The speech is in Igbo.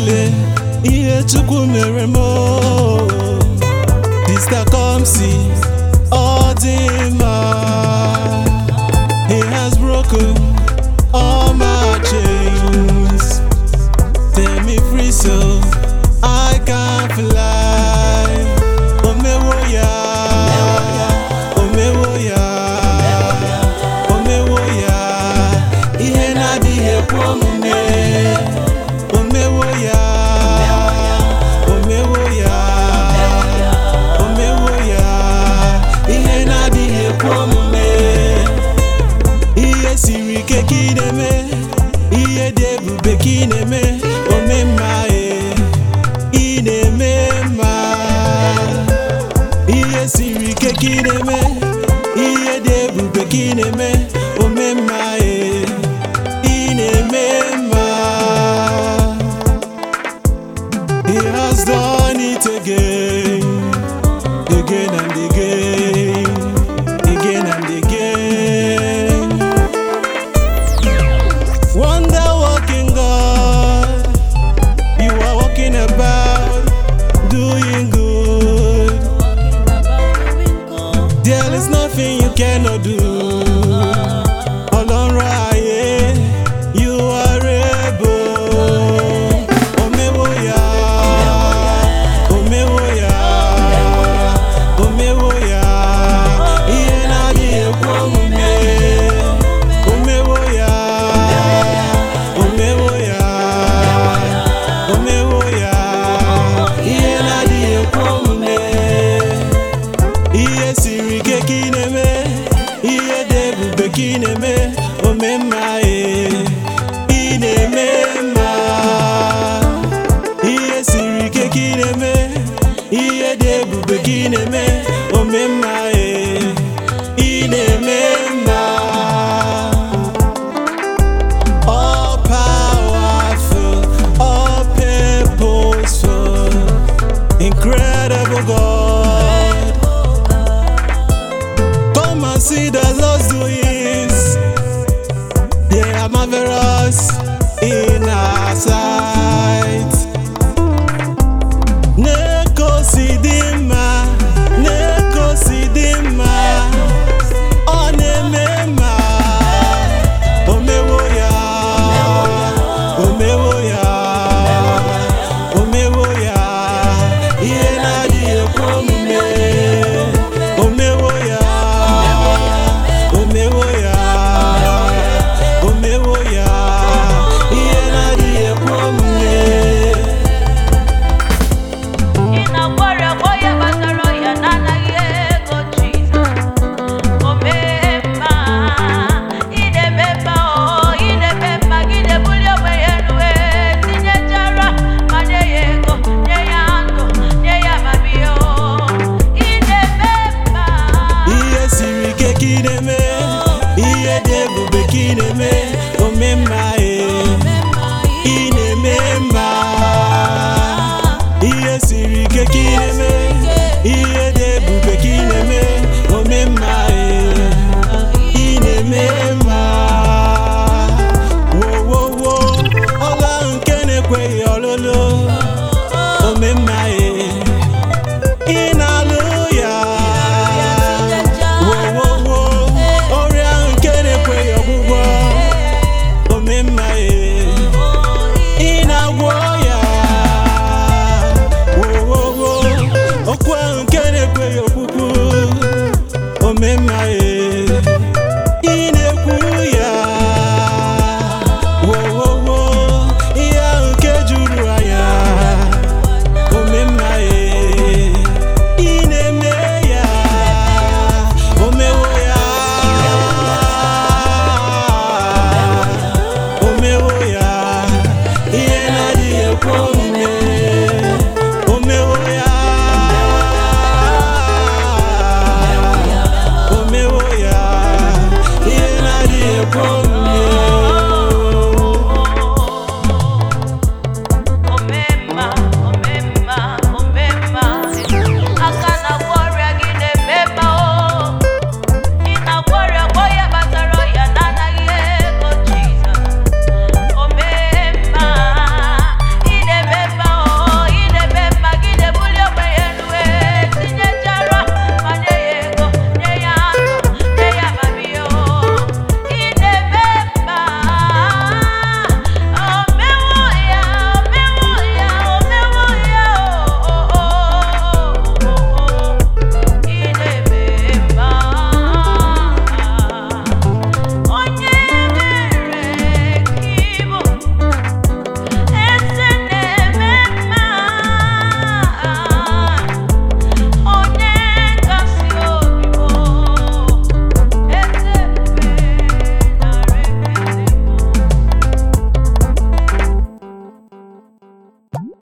niile ihe Chukwu mere m Dista Kamsi ọ dị mma He has broken all my chains Set me free so I can fly Omewo ya Omewo ya Omewo ya Ihe na-adịghị ekwe omume Omewo ya Omewo ya Omewo ya Ihe na-adịghị ekwe omume Ihe siri ike ka ị na-eme Ihe dị ebube ka ị na-eme Ome mma e Ị na-eme mma Ihe siri ike ka ị na-eme Ihe dị ebube ka ị na-eme Ome mma e Ị na-eme mma He has done it again Again and again Again and again Wonder working God You are walking about Doing good There is nothing you cannot do. Ọlọ́run ayé, you are able. Omewo ya, omewo ya, omewo ya, ihe na-adịghị ekwe omume. Omewo ya, omewo ya, omewo ya, ihe na-adịghị ekwe omume. Ihe siri ike ka ị na-eme ihe dị ebube ka ị na-eme ome mma e ị na-eme mma ihe siri ike ka ị na-eme ihe dị ebube ka ị na-eme ome mma e ị na-eme mma all powerful all purposeful incredible God Come and see the Lord's doings. They are marvelous in our sight. Nekosidima, Nekosidima, Onemema, Omewo ya, Omewo ya, Omewo ya, ihe na-adịghị ekwe omume. Omewo ya, omewo ya, omewo ya, ihe na-adịghị ekwe omume. Ị na-agwara agwọ ya gbasara ya n'anaghị ego Jizọs. O mee mma, ị na-eme mma o, ị na-eme mma, gị na-ebuli ogbenye elu wee tinyechara ma nye ya ego, nye ya ndụ, nye ya amamihe o. Ị na-eme mma. Ihe siri ike ka ị na-eme, ihe dị ebube ka ị na-eme, ome mma e, ị na-eme mma. Ihe siri ike ka ị na-eme, ihe dị ebube ka ị na-eme, ome mma e, ị na-eme mma. Wo wo wo, ọla nke na-ekweghị ọlụlụ, ome mma e, ị na-alụ ya. Wo wo wo, ọrịa nke na-ekweghị ọgwụgwọ, ome mma e. Ị na-agwọ ya wowowo okwu ahụ nke na-ekweghị okwukwu ome mma e ị na-ekwu ya wowowo ihe ahụ nke juru anya ome mma e ị na-eme ya omewo ya omewo ya ihe na-adịghị ekwe omume omewo ya omewo ya ihe na-adịghị ekwe omume